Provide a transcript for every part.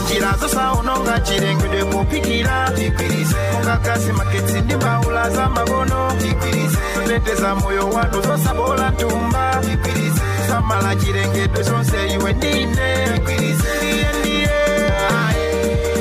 njira zosaononga chilengedwe pophikira mungagasi magetsi ndi mbawula za makono zoteteza moyo wanu zosabola ntumba samala chilengedwe zonse iwe ndine ndiye ndiye aye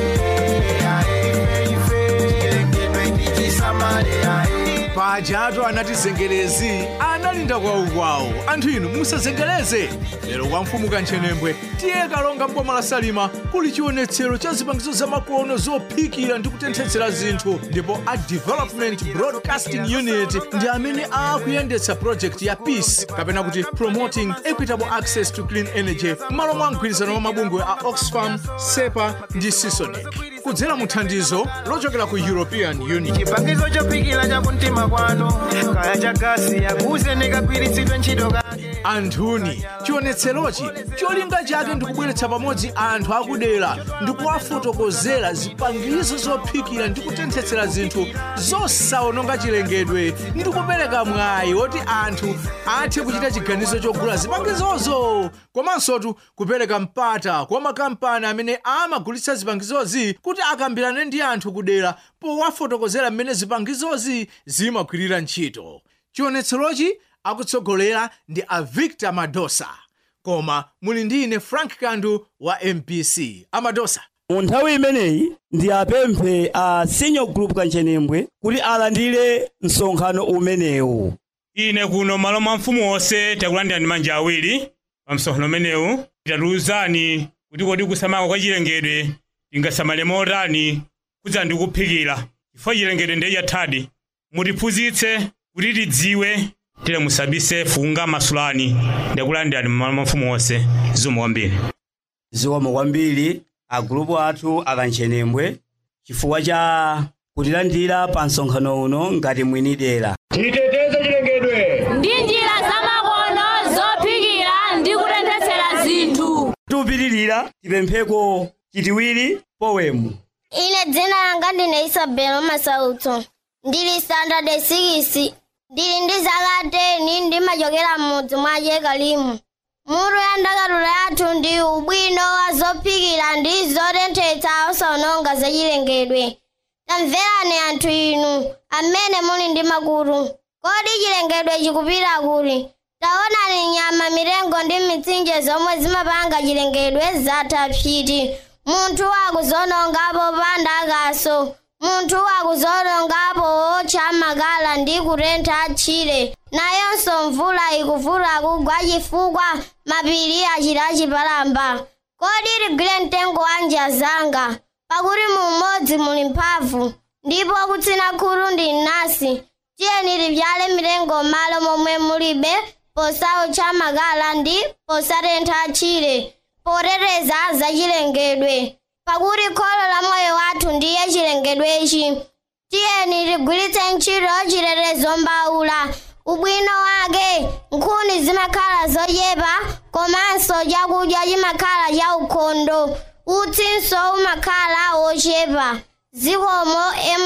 aye ife chilengedwe ndichisamale aye pajatu anati zengerezi analinda kwawukwawu anthu inu musazengereze lero kwa mfumu kanchenembe tiye kalonga mboma la salima kuli chionetsero cha zipangizo zamakono zophikira ndi kutenthetsera zinthu ndipo a development broadcasting unit ndi amene akuyendetsa project ya peace kapena kuti promoting equitable access to clean energy m'malo mwa mgwirizano wa mabungwe a oxfam sepa ndi sisonic kudzera mu thandizo lochokera ku european union chipangizo chophikira chakumtima kwanu kaya cha gasi yakuze nekagwiritsidwe ntchito kake anthuni chionetserochi cholinga chake ndikubweretsa pamodzi anthu akudera ndikuwafotokozera zipangizo zophikira ndi kutenthetsera zinthu zosaononga chilengedwe ndikupereka mwayi woti anthu athe kuchita chiganizo chogula zipangizozo komansotu kupereka mpata kwa makampani amene amagulitsa zipangizozi kuti akambirane ndi anthu kudera powafotokozera mmene zipangizozi zimagwirira ntchito chionetserochi akutsogolera ndi a victor madosa koma muli ndi ine frank kandu wa mpc amadosa mu nthawi imeneyi ndi apemphe a senior group kanjenembwe kuti alandire msonkhano umenewu ine kuno malo mwa mfumu wonse takulandira ndi manja awiri pa msonkhano umenewu tatiwuzani kuti kodi kusamala kwa chilengedwe tingasamale motani kudza ndi kuphikira chifukwa chilengedwe ndiye chathadi mutiphunzitse kuti tidziwe tile musabise funga masulani ndakulandira ndi malo mwa mfumu wonse zikomo kwambiri zikomo kwambiri agulupu athu akanjenembwe chifukwa cha kutilandira pa msonkhano uno ngati mwini dera titeteze chilengedwe ndi njira zamakono zophikira ndi kutenthetsera zinthu tupitirira tipempheko chitiwiri powemu ine dzina langa ndine isabelo masautso ndili standard 6 ndili ndi zaka 10 ndimachokera m'mudzi mwa jekalimu mutu ya ndakatulo yathu ndi ubwino wa zophikira ndi zotenthetsa osaononga zachilengedwe tamverani anthu inu amene muli ndi makutu kodi chilengedwe chikupita kuti taonani nyama mitengo ndi mitsinje zomwe zimapanga chilengedwe zatha psiti munthu wakuzonongapo panda akaso munthu wakuzonongapo otcha makala ndi kutentha tchire nayonso mvula ikuvuta kugwa chifukwa mapiri achita chipalamba kodi tigwire mtengo wa njazanga pakuti mumodzi muli mphamvu ndipo kutsina khulu ndi nasi tiyeni tivyale mitengo m'malo momwe mulibe posaucha makala ndi posatentha tchire poteteza zachilengedwe pakuti kholo la moyo wathu ndiye chilengedwechi tiyeni tigwiritse ntchito chitetezo mbawula ubwino wake nkhuni zimakhala zochepa komanso chakudya chimakhala chaukhondo utsinso umakhala wochepa zikomo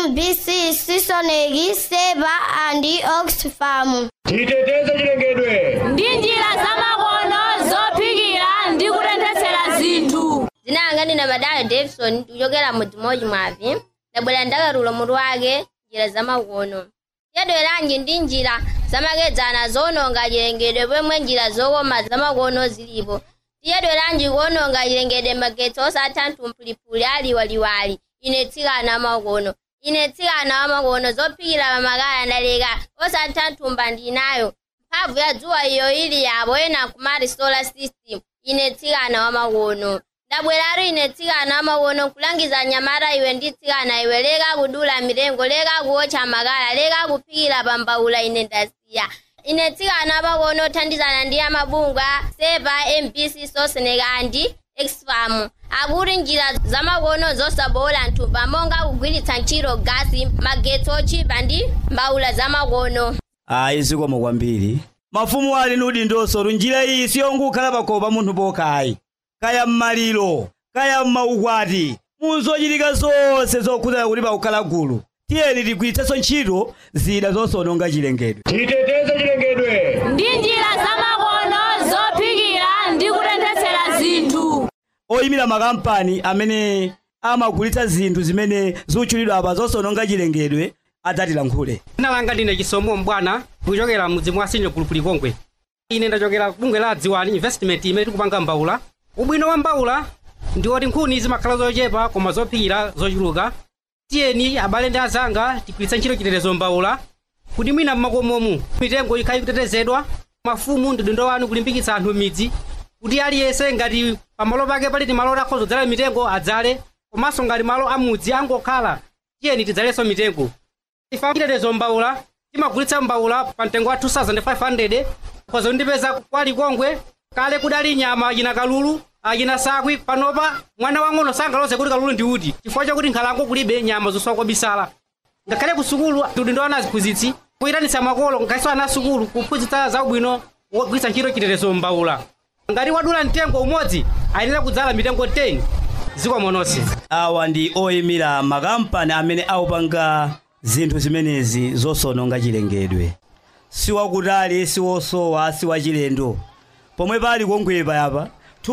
mbc sisoneki sepa andi oxfam titeteze chilengedwe ndi njira zamakono zophikira ndi kutenthetsera zinthu dzina langa ndine madala davison kuchokera mudzi modzi mwavi ndabwera ndakatulo mutu wake njira zamakono tiyadweranji ndi njira zamakedzana zononga chilengedwe pomwe njira zokoma zamakono zilipo tiyadweranji kuononga chilengedwe magetsi osatha mphulipuli aliwaliwali ine tsikana amakono ine tsikana wamakono zophikira pamakala ndaleka osatha nthumba ndinayo mphamvu ya dzuwa iyo ili yapo ena kumati solar system ine tsikana wamakono ndabweratu ine tsikana wamakono nkulangiza nyamata iwe ndi tsikana iwe leka kudula mitengo leka kuotcha makala leka kuphikira pambawula ine ndasiya ine tsikana wamakono othandizana ndi amabungwe a sepa mbc soseneka andi exfam akuti njira zamakono zosabola nthumba monga kugwiritsa ntchito gasi magetsi otchipa ndi mbawula zamakono ayi zikomo kwambiri mafumu ali ndi udindonso njira iyi siyongokhala pakhomo pa munthu pokhayi kaya m'maliro kaya m'maukwati muzochitika zonse zokhuzana kuti pakukhala gulu tiyeni tigwiritsenso ntchito zida zosononga chilengedwe titeteze chilengedwe ndi njira zamakono zophikira ndi kutenthetsera zinthu oyimira makampani amene amagulitsa zinthu zimene zikutchulidwa apa zosononga chilengedwe adzatilankhule dzina langa ndine chisomo mbwana kuchokera mudzi mwa sinyo gulupu likongwe ine ndachokera kubungwe la dziwani investment imene tikupanga mbawula ubwino wa mbawula ndi oti nkhuni zimakhala zochepa koma zophikira zochuluka tiyeni abale ndi azanga tigwiritse ntchito chitetezo mbawula kuti mwina mmakomomu mitengo ikhale kutetezedwa mafumu ndi dindo wanu kulimbikitsa anthu m'midzi kuti aliyense ngati pamalo pake pali malo akhoza kudzala mitengo adzale komanso ngati malo amudzi angokhala tiyeni tidzalenso mitengo ifa chitetezo mbawula timagulitsa mbawula pa mtengo wa 2500 khoza kundipeza kwa likongwe kale kudali nyama achina kalulu achina sakwi panopa mwana wang'ono sangalose kuti kalulu ndi uti chifukwa chakuti nkhalango kulibe nyama zosowa kwa bisala ngakhale ku sukulu udindo ana aziphunzitsi kuyitanitsa makolo ngakhale ana asukulu kuphunzitsa zaubwino wogwiritsa ntchito chitetezo mbawula ngati wadula mtengo umodzi ayenera kudzala mitengo 10 ziko mononse awa ndi oyimira makampani amene akupanga zinthu zimenezi zosononga chilengedwe siwakutali siwosowa siwachilendo pomwe pali kongwe payapa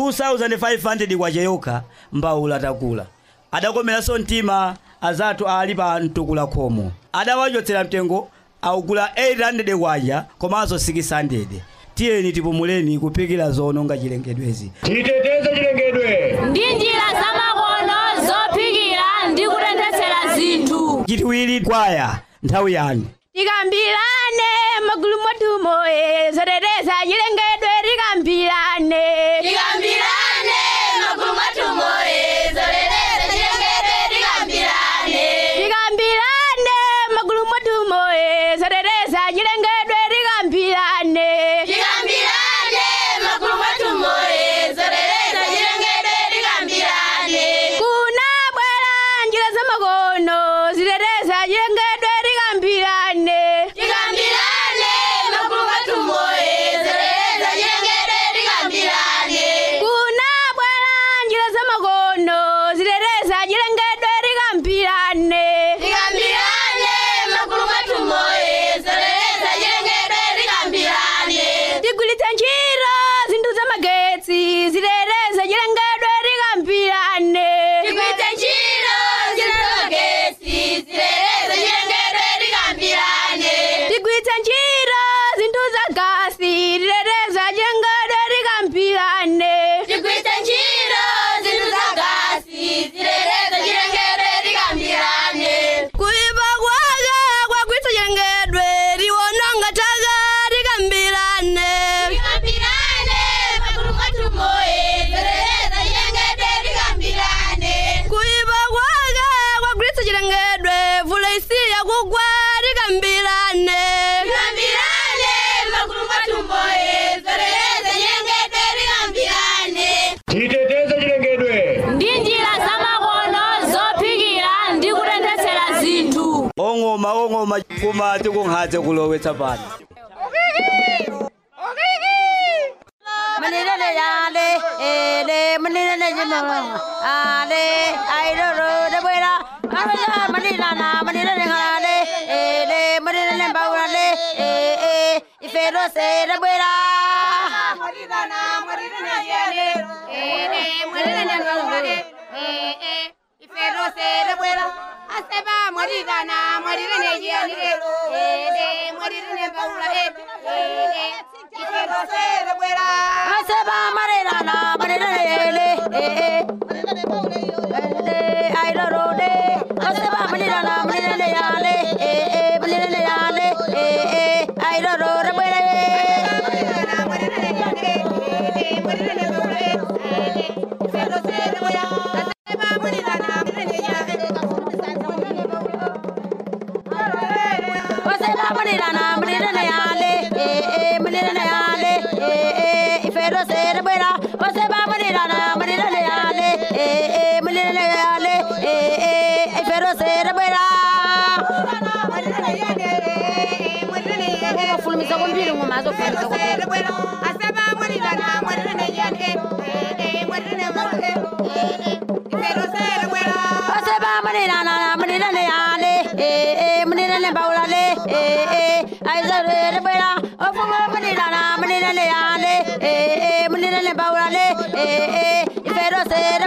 2500 kwacha yokha mbawula takula adakomeranso mtima azathu ali pa mtukula khomo adawachotsera mtengo akugula 800 kwacha komanso 600 tiyeni tipumuleni kuphikira zononga chilengedwezi titeteze chilengedwe ndi njira zamakono zophikira ndi kutenthetsera zinthu chitiwiri kwaya nthawi yanu tikambirane magulu mwathumo zoteteza chilengedwe tikambirane tikambirane magulu mwathumo zoteteza chilengedwe tikambirane tikambirane magulu mwathumo zoteteza chilengedwe tikambirane tikambirane magulu mwathumo zoteteza chilengedwe tikambirane kuna bwera njira zamakono ziteteza chilengedwe tikambirane tikambirane magulu mwathumo zoteteza chilengedwe tikambirane kuna bwera njira zamakono ziteteza chilengedwe tikambirane tikambirane magulu mwathumo zoteteza chilengedwe tikambirane tigwiritse ntchito zinthu zamagetsi ziteteza chilengedwe tikambirane tigwiritse ntchito zinthu zamagetsi ziteteza chilengedwe tikambirane tigwiritse ntchito zinthu za gasi titeteza chilengedwe tikambirane tigwiritse ntchito zinthu za gasi ziteteza chilengedwe tikambirane kuipa kwake kwagwiritsa chilengedwe liwononga taka tikambirane tikambirane magulu mwathumo zoteteza chilengedwe tikambirane kuipa kwake kwagwiritsa chilengedwe vula isiya kugwa tikambirane tikambirane magulu mwathumo zoteteza chilengedwe tikambirane titeteze chilengedwe ndi njira zamakono zophikira ndi kutenthetsera zinthu ong'oma ong'oma kumati kunkhadze kulowetsa pano manilele yale ele manilele jimama ale aidoro de buena amala manilana manilele ngale ele manilele baurale e e ifero se de buena manilana manilele yale ele manilele ngale e e ifero se de buena aseba manilana manilele yale ele manilele baurale ele ifero se de buena aseba manilana manilele yale e e aidoro de aseba manilana manilele yale e e manilele yale e e aidoro de buena Fulmiza kumbili ngumazo fulmiza kumbili. Asaba mwalila na mwalila na yane. Eh, mwalila na mwalila. Asaba mwalila na mwalila na yane. Eh, eh, mwalila na baulale. Eh, eh, aiza re bela. Ofuma mwalila na mwalila na yane. Eh, eh, mwalila na baulale. Eh, eh, ifero se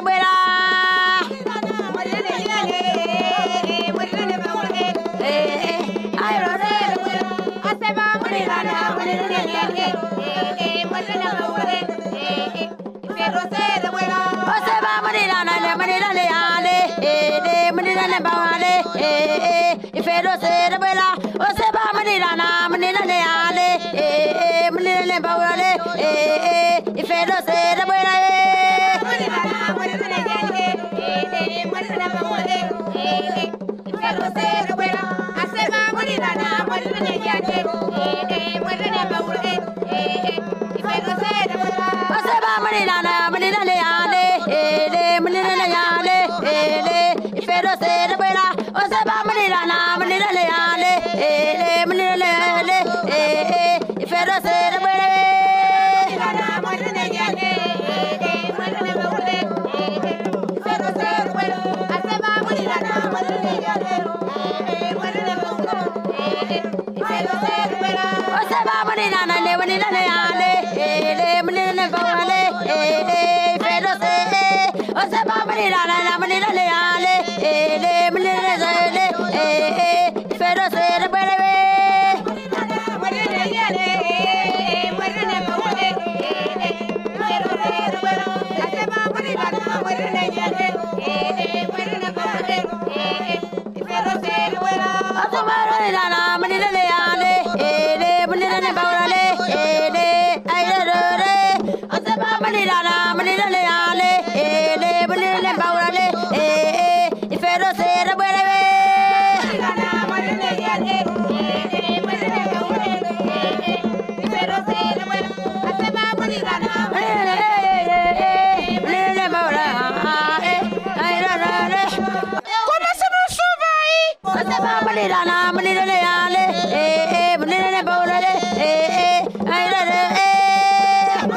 manilane ale ele manilane bawale eh ifero sere bela o se ba manilana manilane ale eh manilane bawale eh ifero sere bela manilana manilane ale eh manilane bawale eh ifero sere bela asema manilana manilane ale eh manilane bawale eh ifero sere bela asema manilana manilane ale ele manilane ale ele ifero sere bela asema manilana manilane ale ele manilane ale eh ifero sere bela manilana manilane ale ele manilane bawale eh ifero sere bela asema manilana manilane ale eh manilane bawale ifero sere bela asema manilana le manilane ale ele manilane bawale eh ifero sere asema manilana manilane ale ele manilane ale eh ifero sere bela Manilana, manilane ale, eh, eh, manilane baulale, eh, eh, ay, la, la, eh.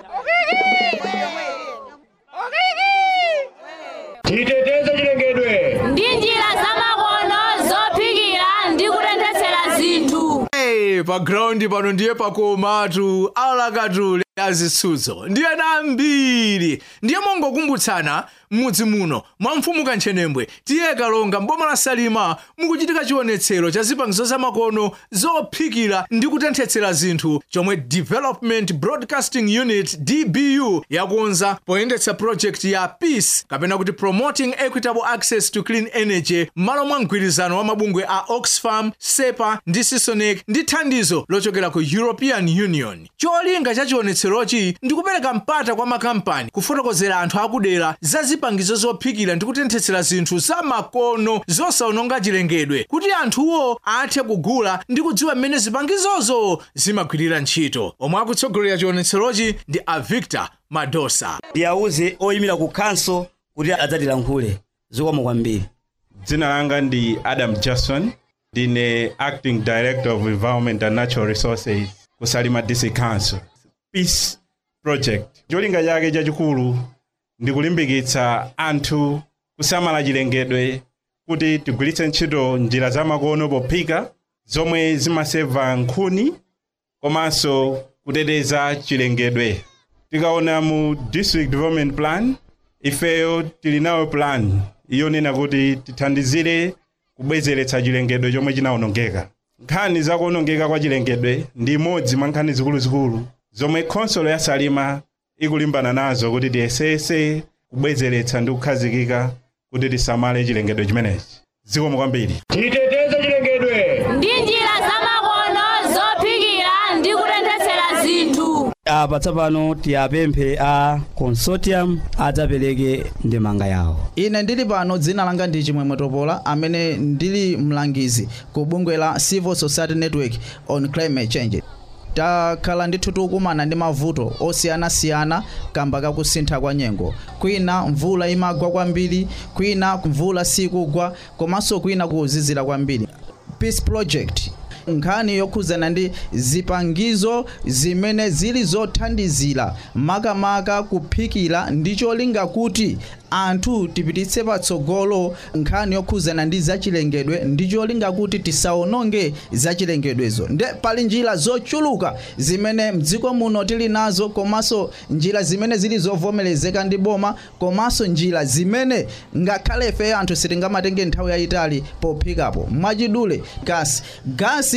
titeteze chilengedwe ndi njira zamakono zophikira ndi kutenthetsera zinthu Hey, pa ground pano ndiye pakomatu alakatule azitsutso ndiye nambiri ndiye mongokumbutsana m'mudzi muno mwa mfumu kanthenembwe tiye kalonga mboma la salima mukuchitika chionetsero cha zipangizo zamakono zophikira ndi kutenthetsera zinthu chomwe development broadcasting unit dbu yakonza poyendetsa project ya peace kapena kuti promoting equitable access to clean energy m'malo mwa mgwirizano wa mabungwe a oxfam sepa ndi sisonec ndi thandizo lochokera ku european union cholinga cha chionetserochi ndi kupereka mpata kwa makampani kufotokozera anthu akudera za zipangizo zophikira ndi kutenthetsera zinthu za makono zosaononga chilengedwe kuti anthuwo athe kugula ndi kudziwa mmene zipangizozo zimagwirira ntchito omwe akutsogolera chionetserochi ndi a victor madosa ndiyawuze oyimira ku kanso kuti adzatilankhule zikomo kwambiri dzina langa ndi adam jackson ndine acting director of environment and natural resources ku salima district council peace project cholinga chake chachikulu ndi kulimbikitsa anthu kusamala chilengedwe kuti tigwiritse ntchito njira zamakono pophika zomwe zimaseva nkhuni komanso kuteteza chilengedwe tikaona mu district development plan ifeyo tili nayo plan iyonena kuti tithandizire kubwezeretsa chilengedwe chomwe chinawonongeka nkhani za kuwonongeka kwa chilengedwe ndi imodzi mwa nkhani zikuluzikulu zomwe khonsolo ya salima ikulimbana nazo kuti tiyesese kubwezeretsa ndi kukhazikika kuti tisamale chilengedwe chimenechi zikomo kwambiri titeteze chilengedwe ndi njira zamakono zophikira ndi kutenthetsera zinthu apa tsopano tiyapemphe a consortium adzapereke ndemanga yawo ine ndili pano dzina langa ndi chimwemwe topola amene ndili mlangizi ku bungwe la civil society network on climate change takhala ndithu tikukumana ndi mavuto osiyanasiyana kamba kakusintha kwa nyengo kwina mvula imagwa kwambiri kwina mvula sikugwa komanso kwina kuzizira kwambiri peace project nkhani yokhuzana ndi zipangizo zimene zili zothandizira makamaka kuphikira ndi cholinga kuti anthu tipititse patsogolo nkhani yokhuzana ndi zachilengedwe ndi cholinga kuti tisaononge zachilengedwezo nde pali njira zochuluka zimene mdziko muno tili nazo komanso njira zimene zili zovomerezeka ndi boma komanso njira zimene ngakhale ife anthu sitingamatenge nthawi yayitali pophikapo mwachidule gasi gasi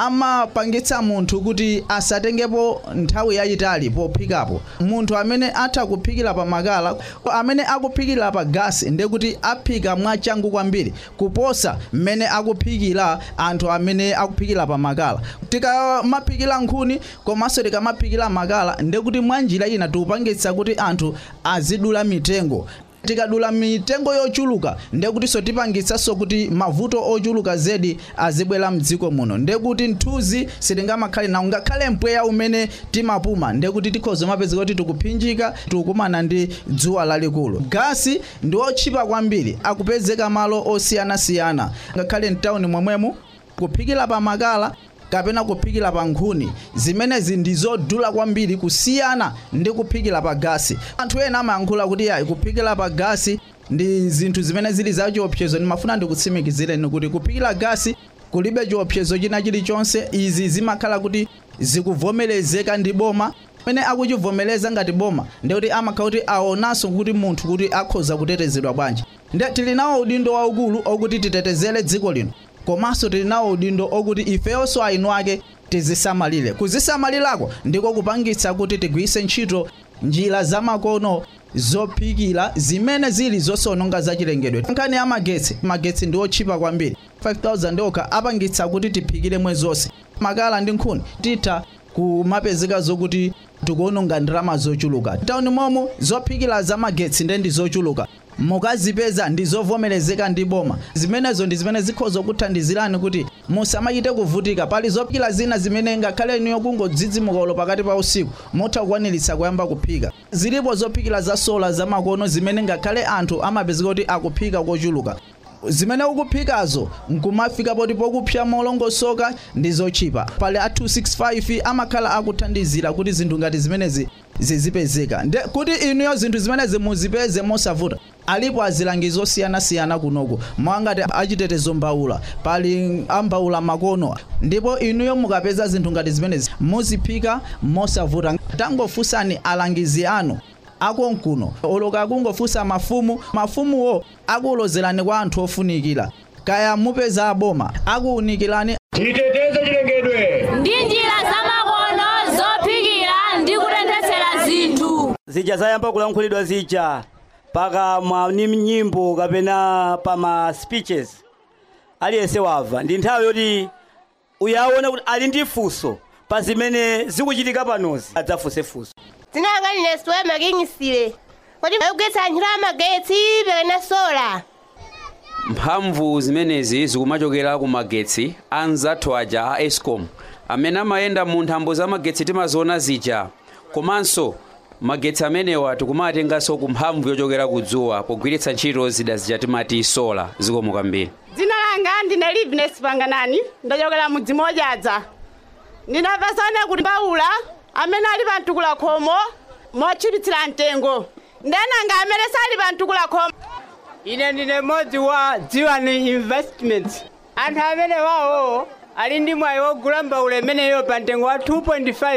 amapangitsa munthu kuti asatengepo nthawi yayitali pophikapo munthu amene atha kuphikira pa makala amene akuphikira pa gasi ndiye kuti aphika mwachangu kwambiri kuposa mmene akuphikira anthu amene akuphikira pa makala tikamaphikira nkhuni komanso tikamaphikira makala ndiye kuti mwanjira ina tikupangitsa kuti anthu azidula mitengo tikadula mitengo yochuluka ndiye kutinso tipangitsanso kuti mavuto ochuluka zedi azibwera mdziko muno ndiye kuti nthuzi sitingamakhale nawo ngakhale mpweya umene timapuma ndiye kuti tikhoza mapezeka kuti tikuphinjika tikukumana ndi dzuwa lalikulu gasi ndi otchipa kwambiri akupezeka malo osiyanasiyana ngakhale mtawuni momwemo kuphikira pa makala kapena kuphikira pa nkhuni zimenezi ndi zodula kwambiri kusiyana ndi kuphikira pa gasi anthu ena amayankhula kuti yayi kuphikira pa gasi ndi zinthu zimene zili za chiopsezo ndimafuna ndikutsimikizireni kuti kuphikira gasi kulibe chiopsezo china chilichonse izi zimakhala kuti zikuvomerezeka ndi boma amene akuchivomereza ngati boma ndikuti amakhala kuti aonanso kuti munthu kuti akhoza kutetezedwa bwanji nde tili nawo udindo waukulu okuti titetezere dziko lino komanso tili nawo udindo okuti ifeyonso ainu ake tizisamalire kuzisamalirako ndiko kupangitsa kuti tigwiritse ntchito njira zamakono zophikira zimene zili zosononga zachilengedwe nkhani ya magetsi magetsi ndi otchipa kwambiri 5000 okha apangitsa kuti tiphikire mwezi wonse makala ndi nkhuni titha kumapezeka zokuti tikuononga ndalama zochuluka tawuni momo zophikira za magetsi ndi ndi zochuluka mukazipeza ndi zovomerezeka ndi boma zimenezo ndi zimene zikhoza kuthandizirani kuti musamachite kuvutika pali zophikira zina zimene ngakhale inuyo kungodzidzimuka ulo pakati pa usiku mutha kukwaniritsa kuyamba kuphika zilipo zophikira za sola zamakono zimene ngakhale anthu amapezeka kuti akuphika kochuluka zimene ukuphikazo nkumafika poti pokupsya molongosoka ndi zochipa pali a 265 amakhala akuthandizira kuti zinthu ngati zimenezi zizipezeka nde kuti inuyo zinthu zimenezi muzipeze mosavuta alipo azilangizi osiyanasiyana kunoko mwangati achitetezo mbawula pali ambawula makono ndipo inuyo mukapeza zinthu ngati zimenezi muziphika mosavuta tangofunsani alangizi anu akonkuno oloka akungofunsa mafumu mafumuwo akuwulozerani kwa anthu ofunikira kaya mupeza aboma akuwunikirani titeteze chilengedwe ndi njira zamakono zophikira ndi kutenthetsera zinthu zija zayamba kulankhulidwa zija pakamwa ni nyimbo kapena pa ma speeches aliyense wamva ndi nthawi yoti uyaone kuti ali ndi funso pa zimene zikuchitika panozi adzafunse funso zinanga line siwema kingisile kodi ayogesa ntchito amagetsi pekena sola mphamvu zimenezi zikumachokera ku magetsi anzathu aja a escom amene amayenda mu nthambo za magetsi timaziona zija komanso magetsi amenewa tikumatenganso ku mphamvu yochokera ku dzuwa pogwiritsa ntchito zida zija timati sola zikomo kwambiri dzina langa ndine liveness panganani ndachokera mudzi modyaza ndinapasane kuti mbawula amene ali pa mtukula khomo mochipitsira mtengo ndenanga amene sali pa mtukula khomo ine ndine mmodzi wa dziwani investments anthu amene wawo ali ndi mwayi wogula mbawula imeneyo pa mtengo wa 2.5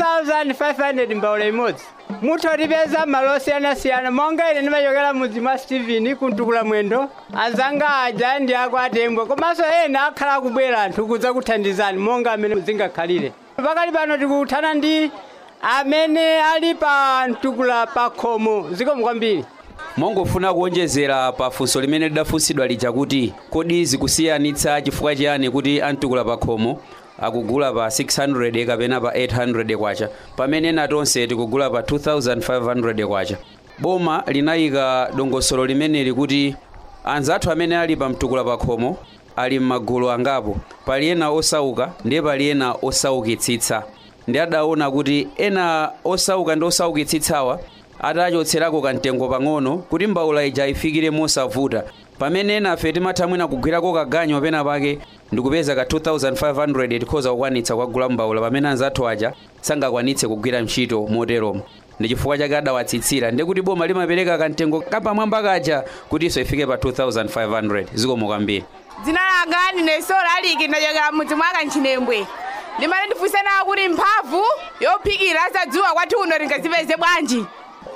2500 mbawula imodzi mutha kutipeza malo osiyanasiyana monga ine ndimachokera mudzi mwa stephen kuntukula mwendo anzanga aja ndi ako atembwe komanso ena akhala akubwera anthu kudza kuthandizani monga amene zingakhalire pakali pano tikuthana ndi amene ali pa mtukula pa khomo zikomo kwambiri mongofuna kuonjezera pa funso limene lidafunsidwa lija kuti kodi zikusiyanitsa chifukwa chiyani kuti amtukula pa khomo akugula pa 600 kapena pa 800 kwacha pamene natonse tikugula pa 2500 kwacha boma linayika dongosolo limeneli kuti anzathu amene ali pa mtukula pa khomo ali m'magulu angapo pali ena osauka ndiye pali ena osaukitsitsa ndi adaona kuti ena osauka ndi osaukitsitsawa atachotserako kamtengo pang'ono kuti mbawula ija ifikire mosavuta pamene ena afe timatha mwina kugwirako kaganyo pena pake ndikupeza ka 2500 tikhoza kukwanitsa kukagula mbawula pamene anzathu aja sangakwanitse kugwira ntchito moteromo ndi chifukwa chake adawatsitsira ndi kuti boma limapereka kamtengo kapamwamba kaja kutinso ifike pa 2500 zikomo kwambiri dzina langa ndine sola aliki ndachokera mudzi mwa kanchinembwe ndimati ndifunsana kuti mphamvu yophikira za dzuwa kwathu uno tingazipeze bwanji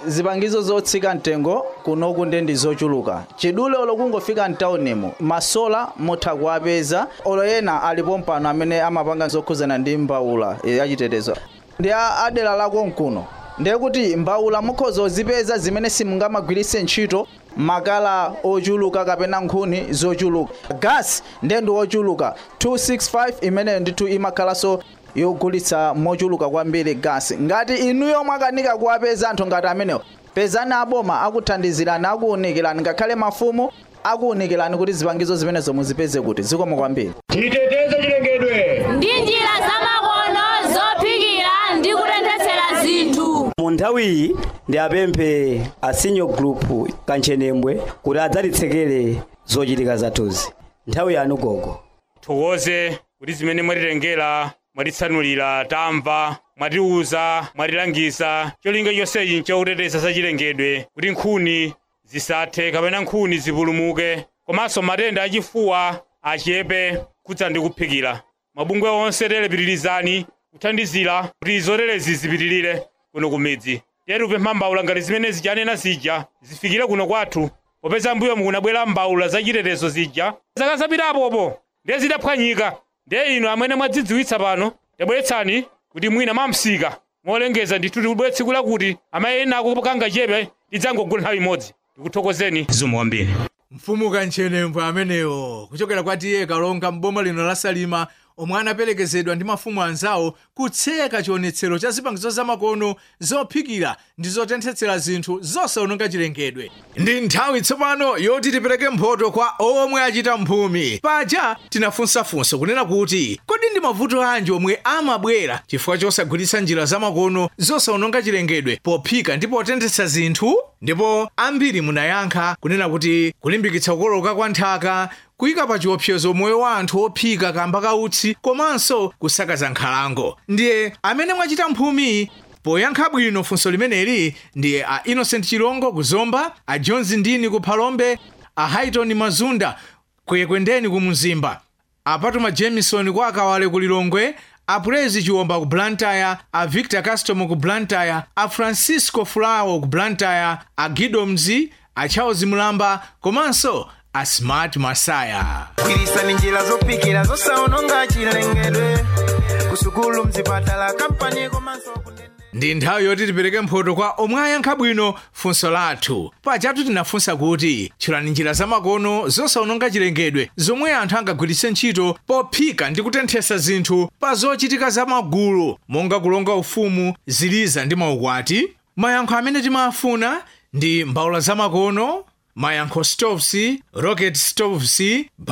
zipangizo zotsika mtengo kunoku ndi ndi zochuluka chidule olo kungofika mtaunimo masola mutha kuwapeza olo ena alipo mpano amene amapanga zokhuzana ndi mbawula yachitetezo ndi a- adera lako mkuno ndiye kuti mbawula mukhoza kuzipeza zimene simungamagwiritse ntchito makala ochuluka kapena nkhuni zochuluka gasi ndiye ndi ochuluka 265 imeneyo ndithu imakhalanso yogulitsa mochuluka kwambiri gasi ngati inuyo mwakanika kuwapeza anthu ngati amenewo pezani aboma akuthandizirani akuwunikirani ngakhale mafumu akuwunikirani kuti zipangizo zimenezo muzipeze kuti zikomo kwambiri titeteze chilengedwe ndi njira zamakono zophikira ndi kutenthetsera zinthu mu nthawiyi ndi apemphe a senior group kanchenemwe kuti adzatitsekere zochitika zathuzi nthawi yanu gogo thokoze kuti zimene mwatilengera mwatitsanulira tamva mwatiuza mwatilangiza cholinga chonsechi nchokuteteza zachilengedwe kuti nkhuni zisathe kapena nkhuni zipulumuke komanso matenda achifuwa achepe kudza ndi kuphikira mabungwe onse telepitirizani kuthandizira kuti zoterezi zipitirire kuno kumidzi tetu kupempha mbawula ngati zimene zijanena zija zifikire kuno kwathu popeza mbuyo mukunabwera mbawula zachitetezo zija zaka zapitapopo ndiye zidaphwanyika ndiye inu amene mwadzidziwitsa pano tabweretsani kuti mwina mamsika molengeza ndithu tikubwere tsiku lakuti amayi ena akupanga chepe lidzangogula nthawi imodzi tikuthokozeni zikomo kwambiri mfumu kanchenemwe amenewo kuchokera kwa tiye kalonga m'boma lino la salima omwe anaperekezedwa ndi mafumu anzawo kutseka chionetsero cha zipangizo zamakono zophikira ndi zotenthetsera zinthu zosawononga chilengedwe ndi nthawi tsopano yoti tipereke mphoto kwa omwe achita mphumi paja tinafunsafunsa kunena kuti kodi ndi mavuto anji omwe amabwera chifukwa chosagwiritsa njira zamakono zosawononga chilengedwe pophika ndi potenthetsa zinthu ndipo ambiri munayankha kunena kuti kulimbikitsa kukoloka kwa nthaka kuyika pa chiopsezo moyo wa anthu ophika kamba kautsi komanso kusakaza nkhalango ndiye amene mwachita mphumi poyankha bwino funso limeneli ndiye a innocent chilongo kuzomba a jones ndini ku phalombe a haiton mazunda kuyekwendeni ku mzimba a patuma jameson kwa akawale ku lilongwe a prezi chiwomba ku blantyre a victor custom ku blantyre a francisco fulawo ku blantyre a gido mzi a charles mulamba komanso a smart masaya kwirisani njira zophikira zosawononga chilengedwe kusukulu mzipatala kampani komanso ndi nthawi yoti tipereke mphoto kwa omwe ayankha bwino funso lathu pajatu tinafunsa kuti tchulani njira zamakono zosawononga chilengedwe zomwe anthu angagwiritse ntchito pophika ndi kutenthesa zinthu pa zochitika zamagulu monga kulonga ufumu ziliza ndi maukwati mayankho amene timafuna ndi mbawula zamakono mayankho stoves rocket stoves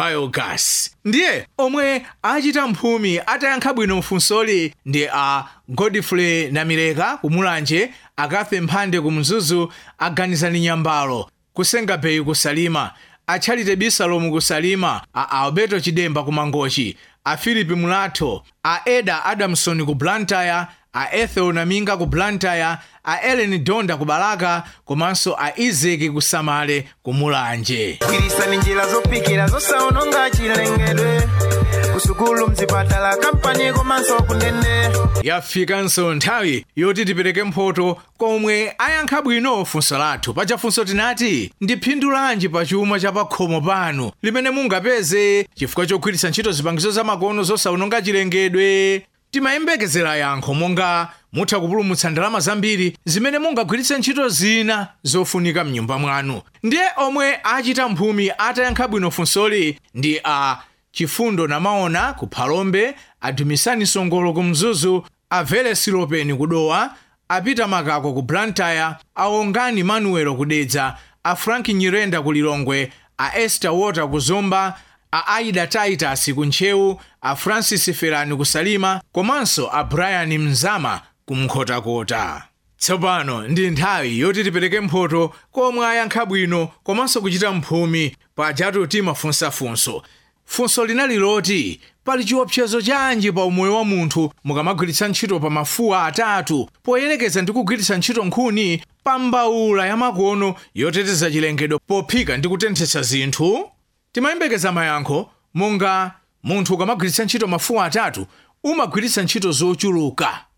biogas ndiye omwe achita mphumi atayankha bwino mfunsoli ndi a godfrey namireka kumulanje akafe mphande ku mzuzu aganizani nyambalo kusenga beyi kusalima a charity bisalomu kusalima a alberto chidemba ku mangochi a philip mulatho a eda adamson ku blantyre a ethel naminga ku blantyre a ellen donda ku balaka komanso a isaac ku samale ku mulanje kwirisani njira zophikira zosawononga chilengedwe kusukulu mzipatala kampani komanso kunene yafikanso nthawi yoti tipereke mphoto komwe ayankha bwino funso lathu paja funso tinati ndiphindulanji pa chuma cha pakhomo panu limene mungapeze chifukwa chogwiritsa ntchito zipangizo zamakono zosawononga chilengedwe timayembekezera yankho monga mutha kupulumutsa ndalama zambiri zimene mungagwiritse ntchito zina zofunika mnyumba mwanu ndiye omwe achita mphumi atayankha bwino funsoli ndi a chifundo namaona ku phalombe adumisani songolo ku mzuzu a velesi lopeni ku dowa a peter makako ku blantyre a ongani manuelo ku dedza a frank nyirenda ku lilongwe a esther water ku zomba a aida titus ku ntchewu a francis ferani ku salima komanso a brian mzama ku mkhotakota tsopano ndi nthawi yoti tipereke mphoto komwe ayankha bwino komanso kuchita mphumi pajatu timafunsafunso funso linali loti pali chiopsezo chanji pa umoyo wa munthu mukamagwiritsa ntchito pa mafuwa atatu poyerekeza ndi kugwiritsa ntchito nkhuni pa mbawula yamakono yoteteza chilengedwe pophika ndi kutenthetsa zinthu timayembekeza mayankho monga munthu ukamagwiritsa ntchito mafuwa atatu umagwiritsa ntchito zochuluka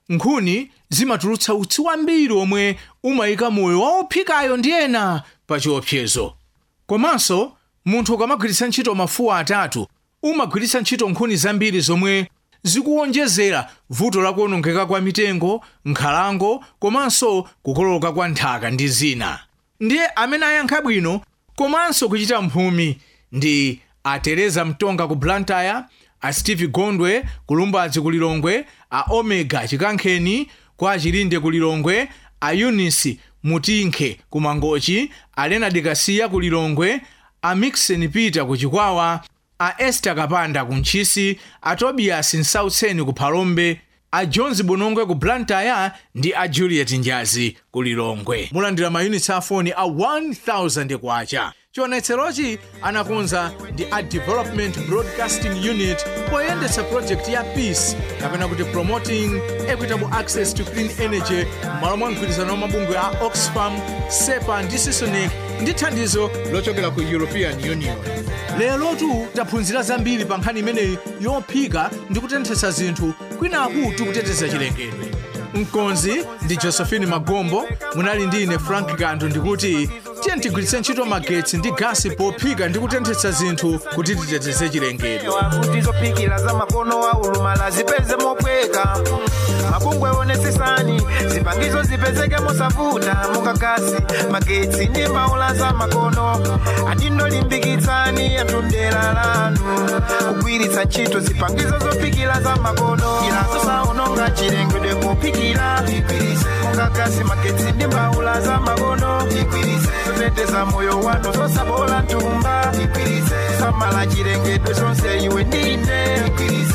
nkhuni zimatulutsa utsi wambiri omwe umayika moyo wa ophikayo ndi ena pa chiopsezo komanso munthu ukamagwiritsa ntchito mafuwa atatu umagwiritsa ntchito nkhuni zambiri zomwe zikuwonjezera vuto la kuwonongeka kwa mitengo nkhalango komanso kukoloka kwa nthaka ndi zina ndiye amene ayankha bwino komanso kuchita mphumi ndi a teresa mtonga ku blantyre a steve gondwe ku lumbadzi ku lilongwe a omega chikankheni kwa chilinde ku lilongwe a eunice mutinkhe ku mangochi a lenard kasiya ku lilongwe a mixon peter ku chikwawa a esther kapanda ku ntchisi a tobias nsautseni ku phalombe a jones bonongwe ku blantyre ndi a juliet njazi ku lilongwe mulandira mayunitsi a foni a 1000 kwacha chionetserochi anakonza ndi a development broadcasting unit poyendetsa project ya peace kapena kuti promoting equitable access to clean energy m'malo mwa mgwirizano wa mabungwe a oxfam sepa ndi sisonic ndi thandizo lochokera ku european union lerotu taphunzira zambiri pa nkhani imeneyi yophika ndi kutenthetsa zinthu kwinaku tikuteteza chilengedwe mkonzi ndi josephine magombo munali ndi ine frank gandu ndikuti tiye tigwiritse ntchito magetsi ndi gasi pophika ndi kutenthetsa zinthu kuti titeteze chilengedwe kuti zophikira za makono wa ulumala zipeze mopweka mabungwe onetsetsani zipangizo zipezeke mosavuta mukakasi magetsi ndi mbaula za makono adindolimbikitsani atundera lanu kugwiritsa ntchito zipangizo zophikira za makono ilazo saononga chilengedwe pophikira mukakasi magetsi ndi mbaula za makono zoteteza moyo wanu zosabola ntumba samala chilengedwe zonse iwe ndine